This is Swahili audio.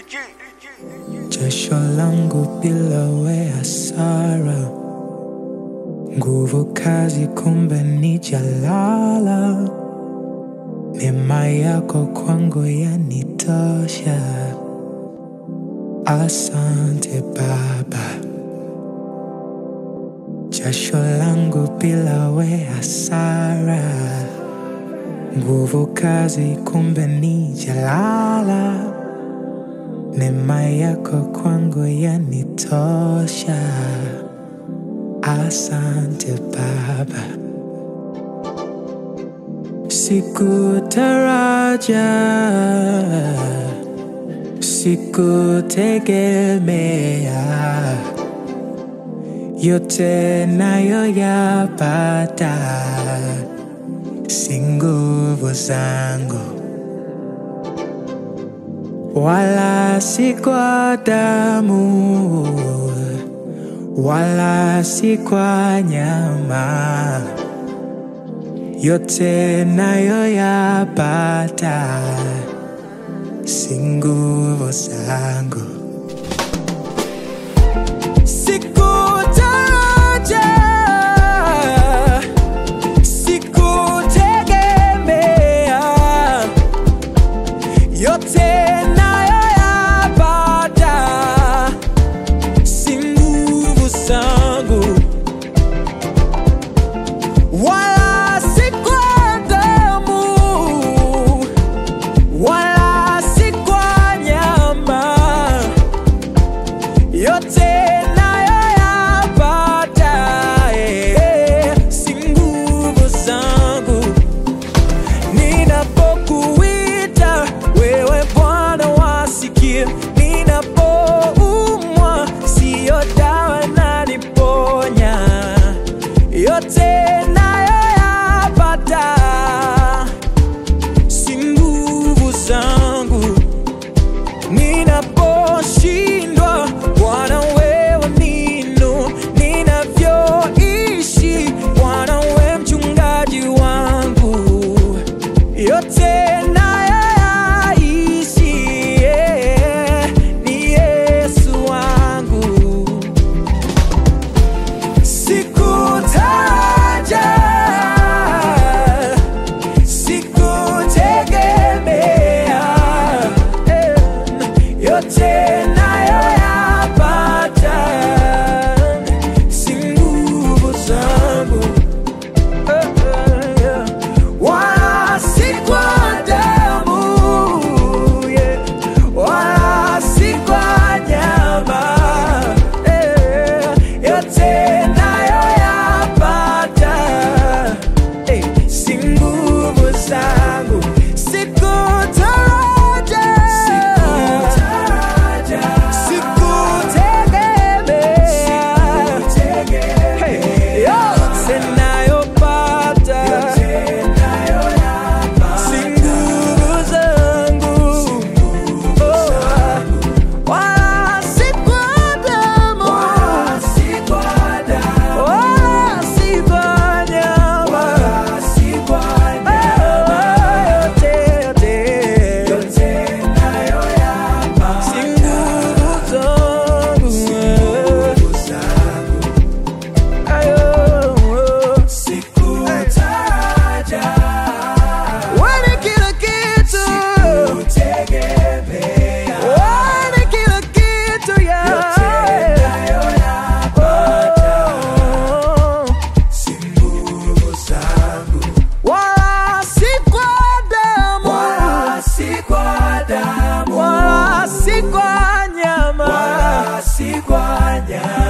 Jasho langu bila we hasara, nguvu kazi kumbe ni jalala. Neema yako kwangu yanitosha, asante Baba. Jasho langu bila we hasara, nguvu kazi kumbe ni jalala. Neema yako kwangu yanitosha, asante Baba. Sikutaraja, sikutegemea, yote nayoyapata si nguvu zangu wala si kwa damu, wala si kwa nyama, yote nayoyapata si nguvu zangu. Sikutaraja, sikutegemea yote nayoyapata si nguvu zangu, wala si kwa damu, wala si kwa nyama, yote nayoyapata eh, si nguvu zangu Ninapokuita wewe Bwana wasikia, ninapoumwa siyo dawa inaniponya, yote nayoyapata si nguvu zangu. Ninaposhindwa Bwana wewe nino, ninavyoishi Bwana wewe mchungaji wangu yote nayoyaishi yeah, ni Yesu wangu. Sikutaraja, sikutegemea, eh, yote nayoyapata si nguvu zangu wala si kwa damu, yeah, wala si kwa nyama, eh, yote nayoyapata eh, si nguvu zangu. Sikutaraja, sikutegemea, Hey, yote nayopata si nguvu zangu, Oh, wala si kwa damu, wala si kwa nyama, Oh, yote, yote, si nguvu zangu. Ayo, wewe ni kila kitu, wewe ni kila kitu, yeah. Oh, wala si kwa damu, wala si kwa nyama,